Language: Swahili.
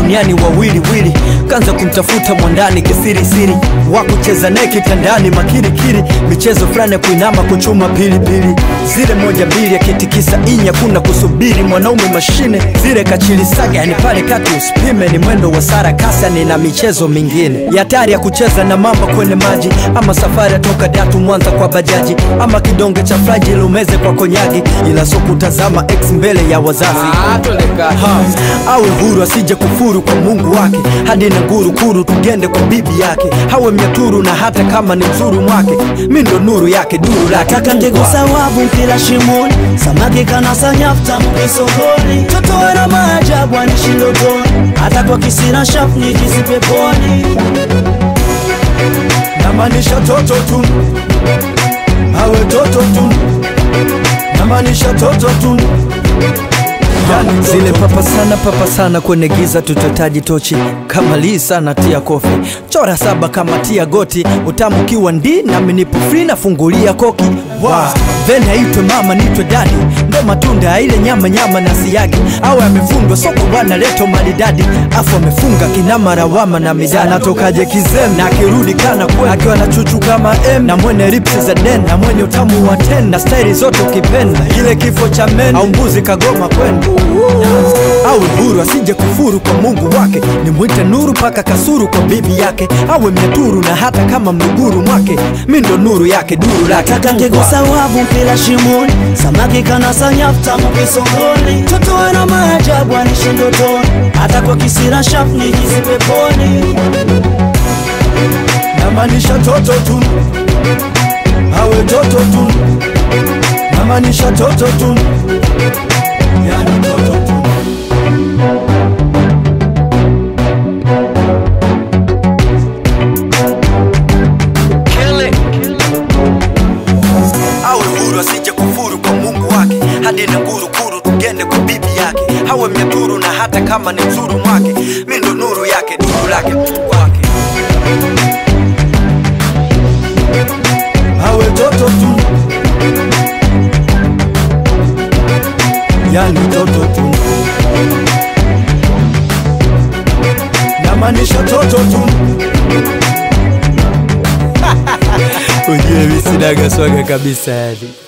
duniani wawili wili, kanza kumtafuta mwandani kisirisiri, wa kucheza naye kitandani makirikiri, michezo fulani ya kuinama kuchuma pilipili, zile moja mbili akitikisa inya, kuna kusubiri mwanaume mashine, zile kachilisaga, yani pale kati usipime, ni mwendo wa sarakasi, yani na michezo mingine ya hatari ya kucheza na mamba kwenye maji, ama safari ya toka Datu Mwanza kwa bajaji, ama kidonge cha flaji lumeze kwa konyagi, ila so kutazama ex mbele ya wazazi ha, awe huru asije kufuru kwa Mungu wake, hadi na nguru kuru tugende kwa bibi yake, hawe mnyaturu na hata kama ni mzuru mwake, mi ndo nuru yake duru lake Taka Mungu ndego wake. sawabu mpila shimoni, samaki kanasa nyafta mkisogoni, toto wana maajabu anishi ndotoni, hata kwa kisira shafu nijisi peponi. namaanisha toto tu, awe toto tu, namaanisha toto tu Yani zile papa sana papa sana kwenye giza tutotaji tochi kama lii sana tia kofi chora saba kama tia goti utamu kiwa ndi nami nipo free nafungulia koki wow. then aitwe mama nitwe dadi ndo matunda ya ile nyama nyama na siagi awe amefundwa soko bwana leto maridadi afu amefunga kinama rawama na midani anatokaje kizem na akirudi kana kwe akiwa na chuchu kama m na mwenye ripsi za den na mwenye utamu wa ten na staili zote ukipenda ile kifo cha men au mbuzi kagoma kwenda awe huru asije kufuru kwa Mungu wake, nimwite nuru paka kasuru kwa bibi yake, awe mnyaturu na hata kama mluguru mwake, mi ndo nuru yake duru lake Taka Mungu ndego wake. sawabu mpila shimoni, samaki kanasa nyafta mkisogoni, toto wana maajabu anishi ndotoni, hata kwa kisira shafu nijisi peponi. namaanisha toto tu, awe toto tu, namaanisha toto tu, yani toto tu. awe huru asije kufuru kwa Mungu wake, hadi na nguru kuru tugende kwa bibi yake, awe mnyaturu na hata kama ni mzuru mwake, mi ndo nuru yake duru lake Mungu wake. awe toto tu, yani toto tu, namaanisha toto tu ujue mi sinaga swaga kabisa yani